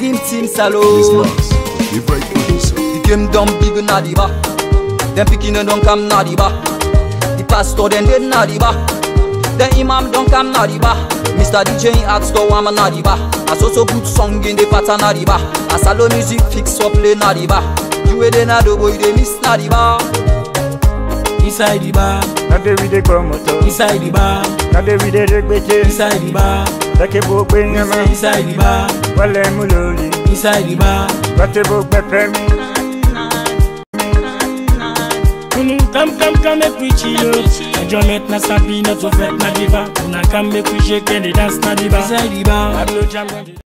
Dream Team This Salon. man's favorite producer. The game done big na the bar. Them picking and don't come na the bar. The pastor then dead na the bar. The imam don't come na the bar. Mr. DJ at store one na the bar. As also good song in the pattern na the bar. As salo music fix up play na the bar. You way they na the boy they miss na the bar. Inside the bar, Nade we dey go moto, inside the bar, nade we dey regbete, inside the bar, take bo gbe nyama, inside the bar, wale mu lori, inside the bar. bate bo gbe femi. Mm, Come, come, come, make we chill out. Enjoyment na sabi, not to fret na diva. Una come, make we shake and dance na diva. Inside the bar, I blow jam.